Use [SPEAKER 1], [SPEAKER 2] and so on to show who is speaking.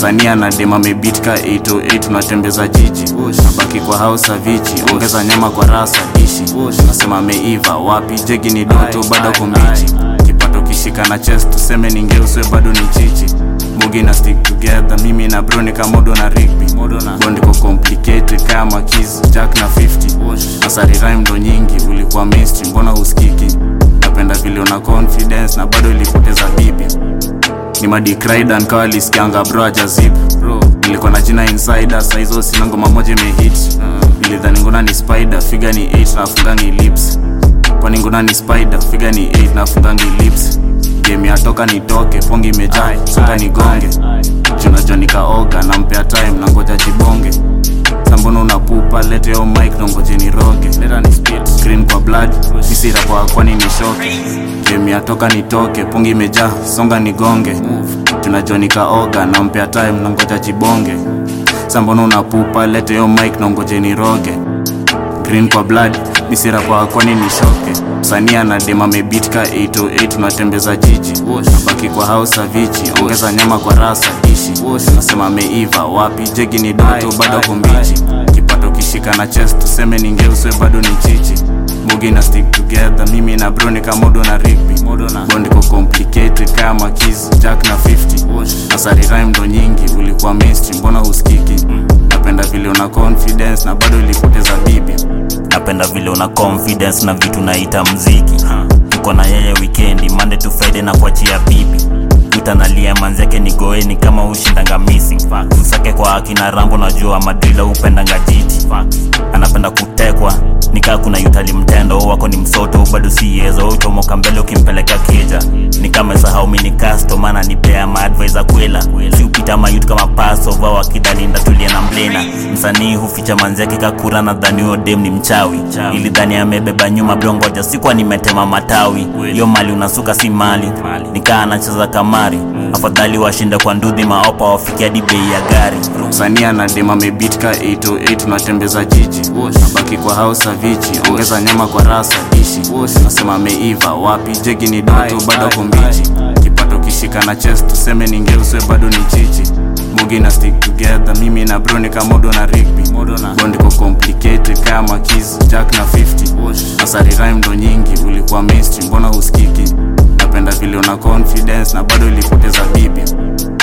[SPEAKER 1] msanii anadema mebit ka 808 unatembeza jiji nabaki kwa house avichi ongeza nyama kwa rasa dishi nasema ameiva wapi jegi ni doto bado kumbichi kipato kishika na chest tuseme ningeuswe bado ni chichi mugi na stick together mimi na broni kamodo na rigby bondiko complicated kama keys jack na 50 nasari rhyme ndo nyingi ulikuwa mainstream mbona husikiki napenda vile una confidence na bado ilipoteza bibi ni madikraidan kawa lisikianga bro ajazip nilikuwa na jina insider saizo sina ngoma moja imehit nilidhani nguna ni spider figa ni 8 na afungangi lips kwani nguna ni spider figa ni 8 na afungangi lips game yatoka nitoke pongi imejaa songa nigonge junajua nikaoga nampea time na ngoja jibonge sambono unapupa lete yo mic na ngoje niroge leta ni spit green kwa blood nisira kwa kwani nishoke game yatoka nitoke pongi imejaa songa nigonge tunajua nikaoga nampea time na ngoja jibonge sambono unapupa lete yo mic na ngoje niroge green kwa blood nisira kwa kwani nishoke msanii anadema mebit ka 808 unatembeza jiji nabaki kwa house avichi ongeza nyama kwa rasa dishi nasema ameiva wapi jegi ni doto bado kumbichi kipato kishika na chest tuseme ningeuswe bado ni chichi mugi na stick together mimi na broni kamodo na rigby bondiko complicated kama keys jack na 50 nasari rhyme ndo nyingi ulikuwa mainstream mbona husikiki napenda vile una confidence na bado ilipoteza bibi
[SPEAKER 2] napenda vile una confidence na vitu naita mziki tuko na yeye wikendi mande to friday na kuachia bibi utanalia manzeke ni goeni kama ushindanga missing msake kwa akina rambo najua madrila upendanga jiti anapenda kutekwa nikaa kuna yutali mtendo wako ni msoto bado siyezo uchomoka mbele ukimpeleka kija nikamesahau mini casto maana nipea maadvisa kwela si upita mayut kama pasova wakidalinda tulie na mblena msanii huficha manzeke kakura na dhani huyo dem ni mchawi ili dhani amebeba nyuma blongoja sikuwa nimetema matawi hiyo mali unasuka si mali nikaa anacheza kamari afadhali washinde kwa ndudhi maopa wafikia hadi bei ya gari
[SPEAKER 1] msanii anadema mebit ka 808 unatembeza jiji nabaki kwa house avichi ongeza nyama kwa rasa dishi nasema ameiva wapi jegi ni doto bado kumbichi kipato kishika na chest tuseme ningeuswe bado ni chichi mugi na stick together mimi na broni kamodo na rigby bondiko complicated kama keys jack na 50 nasari rhyme ndo nyingi ulikuwa mainstream mbona husikiki napenda vile una confidence na bado ilipoteza bibi